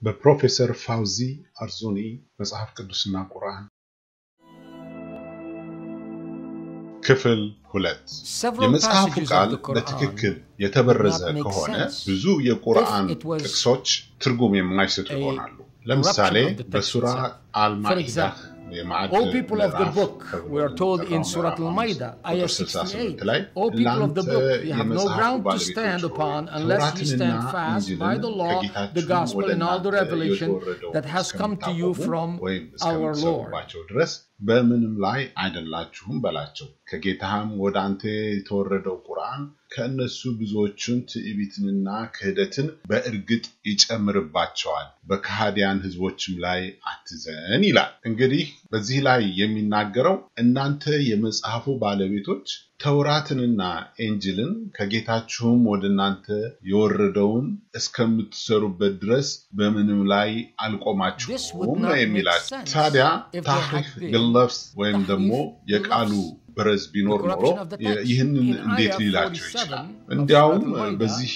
በፕሮፌሰር ፋውዚ አርዞኒ መጽሐፍ ቅዱስና ቁርአን ክፍል ሁለት የመጽሐፉ ቃል በትክክል የተበረዘ ከሆነ ብዙ የቁርአን ጥቅሶች ትርጉም የማይሰጡ ይሆናሉ። ለምሳሌ በሱራ አልማኢዳ O people of the book, we are told in Surah Al-Ma'idah, ayah 68, O people of the book, you have no ground to stand upon unless you stand fast by the law, the gospel, and all the revelation that has come to you from our Lord. በምንም ላይ አይደላችሁም በላቸው። ከጌታህም ወደ አንተ የተወረደው ቁርአን ከእነሱ ብዙዎቹን ትዕቢትንና ክህደትን በእርግጥ ይጨምርባቸዋል፣ በከሃዲያን ህዝቦችም ላይ አትዘን ይላል። እንግዲህ በዚህ ላይ የሚናገረው እናንተ የመጽሐፉ ባለቤቶች ተውራትንና ኤንጅልን ከጌታችሁም ወደ እናንተ የወረደውን እስከምትሰሩበት ድረስ በምንም ላይ አልቆማችሁም ነው የሚላቸው። ታዲያ ታሪፍ ግለፍስ ወይም ደግሞ የቃሉ ብረዝ ቢኖር ኖሮ ይህንን እንዴት ሊላቸው ይችላል? እንዲያውም በዚህ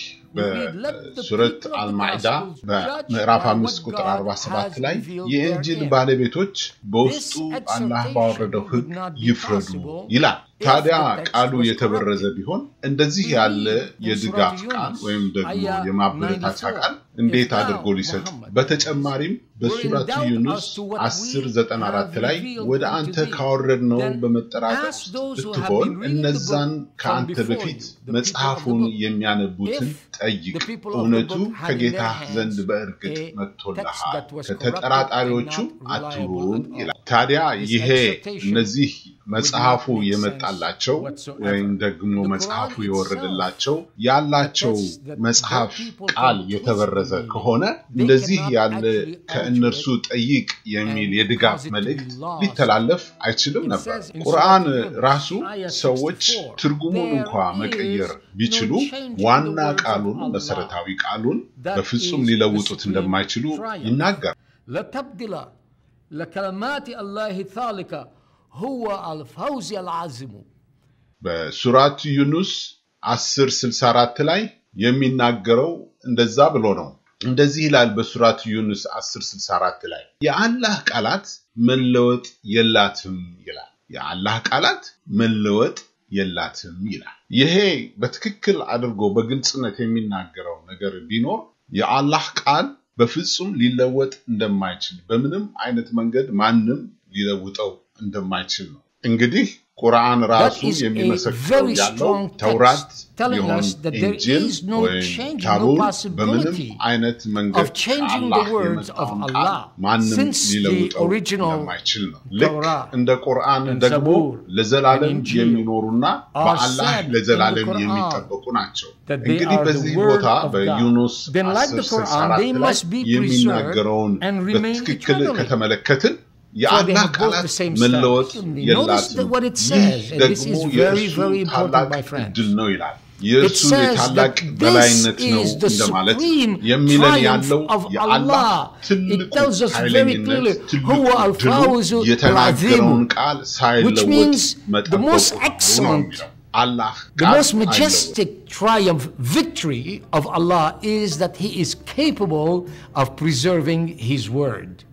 በሱረት አልማዕዳ በምዕራፍ አምስት ቁጥር 47 ላይ የእንጅል ባለቤቶች በውስጡ አላህ ባወረደው ህግ ይፍረዱ ይላል። ታዲያ ቃሉ የተበረዘ ቢሆን እንደዚህ ያለ የድጋፍ ቃል ወይም ደግሞ የማበረታቻ ቃል እንዴት አድርጎ ሊሰጥ? በተጨማሪም በሱረቱ ዩኑስ 1094 ላይ ወደ አንተ ካወረድነው በመጠራጠር ውስጥ ብትሆን እነዛን ከአንተ በፊት መጽሐፉን የሚያነቡትን ጠይቅ፣ እውነቱ ከጌታ ዘንድ በእርግጥ መጥቶልሃል፣ ከተጠራጣሪዎቹ አትሁን ይላል። ታዲያ ይሄ እነዚህ መጽሐፉ የመጣላቸው ወይም ደግሞ መጽሐፉ የወረደላቸው ያላቸው መጽሐፍ ቃል የተበረዘ ከሆነ እንደዚህ ያለ ከእነርሱ ጠይቅ የሚል የድጋፍ መልእክት ሊተላለፍ አይችልም ነበር። ቁርአን ራሱ ሰዎች ትርጉሙን እንኳ መቀየር ቢችሉ ዋና ቃሉን መሰረታዊ ቃሉን በፍጹም ሊለውጡት እንደማይችሉ ይናገራል። ለከለማት አላህ ታሊካ ሁወ አልፈውዝ አልዓዚሙ በሱራት ዩኑስ 1064 ላይ የሚናገረው እንደዛ ብሎ ነው። እንደዚህ ይላል በሱራት ዩኑስ 1064 ላይ የአላህ ቃላት መለወጥ የላትም ይላል። የአላህ ቃላት መለወጥ የላትም ይላል። ይሄ በትክክል አድርጎ በግልጽነት የሚናገረው ነገር ቢኖር የአላህ ቃል በፍጹም ሊለወጥ እንደማይችል በምንም አይነት መንገድ ማንም ሊለውጠው እንደማይችል ነው። እንግዲህ ቁርአን ራሱ የሚመሰክረው ያለው ተውራት ይሆን ኢንጂል ወይም ታቡር በምንም አይነት መንገድ ከአላህ የመጣውን ቃል ማንም ሊለውጠው እንደማይችል ነው። ልክ እንደ ቁርአን ደግሞ ለዘላለም የሚኖሩና በአላህ ለዘላለም የሚጠበቁ ናቸው። እንግዲህ በዚህ ቦታ በዩኑስ 1064 ላይ የሚናገረውን በትክክል ከተመለከትን የአላህ ቃላት መለወጥ የላትም። ይህ ደግሞ የእርሱ ታላቅ እድል ነው ይላል። የእርሱ የታላቅ በላይነት ነው እንደማለት የሚለን ያለው የአላህ ትልቁ ኃይለኝነት ትልቁ ድሉ የተናገረውን ቃል ሳይለወጥ መጠበቁ ነው የሚለው። Allah the most majestic triumph victory of Allah is that he is capable of preserving his word